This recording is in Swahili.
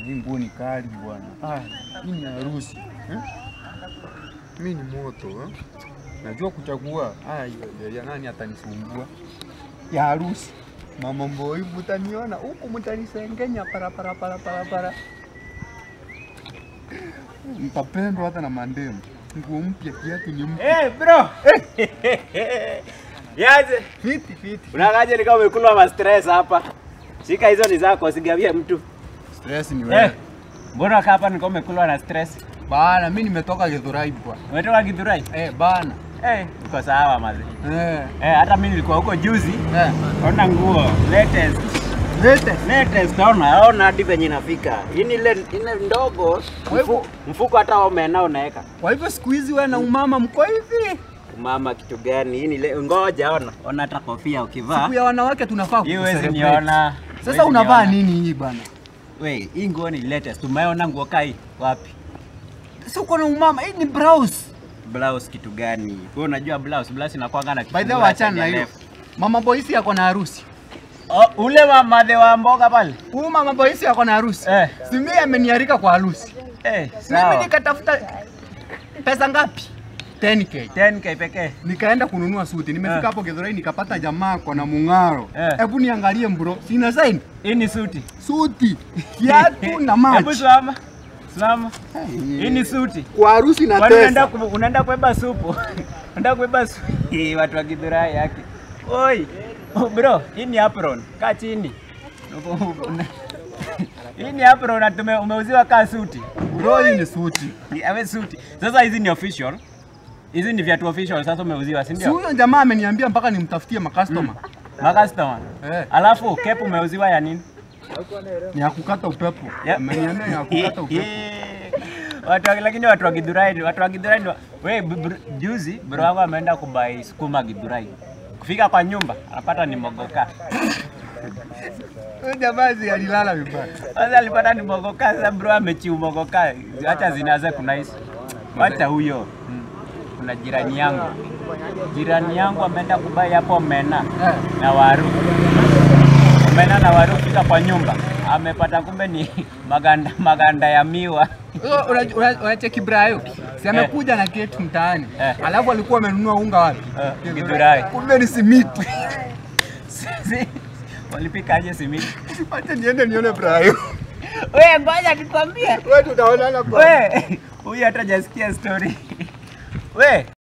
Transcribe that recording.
hii nguo ni kali bwana. Ah, hii ni harusi. Eh? Mimi ni moto eh? Najua kuchagua. Ah, ya, ya nani atanisumbua? Ya harusi. Mama mboi mtaniona huku mtanisengenya para para para para para. Mtapendwa hata na mandemu. Nguo mpya, kiatu ni mpya. Eh, bro. Yaje. Fiti fiti. Unakaje ni kama umekula ma stress hapa. Shika hizo ni zako, usigawie mtu. Stress ni Eh. wewe. Mbona kaa hapa niko umekula na stress? Bana, mimi nimetoka Githurai bwana. Umetoka Githurai? Eh, bana. Eh, uko sawa mazi. Eh. Eh, hata mimi nilikuwa huko juzi. Eh. Ona nguo latest. Latest. Latest ona, ona hadi venye inafika. Hii ni ile ile ndogo. Kwa hivyo- Mfu, mfuko hata omena unaweka. Kwa hivyo siku hizi wewe na umama mko hivi. Mama kitu gani? Hii ni ile ngoja ona. Ona hata kofia ukivaa. Siku ya wanawake tunafaa Hii huwezi kucelebrate. niona. Sasa Huwezi unavaa niona. nini hii bana? We, hii nguo ni latest. Umeona nguo kai wapi? Si uko na umama, hii ni blouse. Blouse kitu gani? Wewe unajua blouse, blouse inakuanga na By the way, kifungua achana na cha hiyo. left. Mama Boisi yako na harusi. Oh, ule wa madhe wa mboga pale. Huyu mama Boisi yako na harusi. Eh. Si mimi amenialika kwa harusi. Eh, Mimi sawa. nikatafuta pesa ngapi? 10k. 10k pekee. Nikaenda kununua suti. Nimefika Eh. hapo Githurai nikapata jamaa kwa na mung'aro. Eh. Hebu niangalie bro. Sina sign. Hii ni suti. Suti, kiatu na Hebu maji. simama. Simama. Hii ni suti. Kwa harusi na Kwani unaenda pesa. ku- unaenda kubeba supu? Unaenda kubeba supu. Hii watu wa Githurai yake. Oi. Oh, bro, hii ni apron. Kaa chini. Hii ni apron na tume umeuziwa kaa suti. Bro, hii ni suti. Awe suti. Sasa hizi ni official. Hizi ni viatu official sasa umeuziwa, si Si ndio? huyo jamaa ameniambia mpaka nimtafutie makastoma. Makastoma. Eh. Alafu cap umeuziwa ya nini? Ni ya kukata upepo. Ya- Ameniambia ni ya kukata upepo. watu wa- lakini watu wa Githurai, watu wa Githurai ni wa- we bu- br- juzi bro wangu ameenda kubai sukuma Githurai. Kufika kwa nyumba anapata ni mogoka. Huyo jamaa si alilala vibaya. Sasa alipata ni mogoka, sasa bro amechiu mogoka. Acha zinaze kuna hizi. Wacha huyo. Kuna jirani yangu. Jirani yangu ameenda kubai hapo mena Eh. na waru. Mena na waru kufika kwa nyumba. Amepata kumbe ni maganda maganda ya miwa. Una- una- una- Unacheki Brayo. Si amekuja na keti mtaani. Eh. Alafu alikuwa amenunua unga wapi? Eh, Githurai. Kumbe ni simiti. Sisi walipika aje simiti? Acha niende nione Brayo. We, ngoja nikwambie. Wewe tutaonana kwa We, huyu hata hajasikia story. We,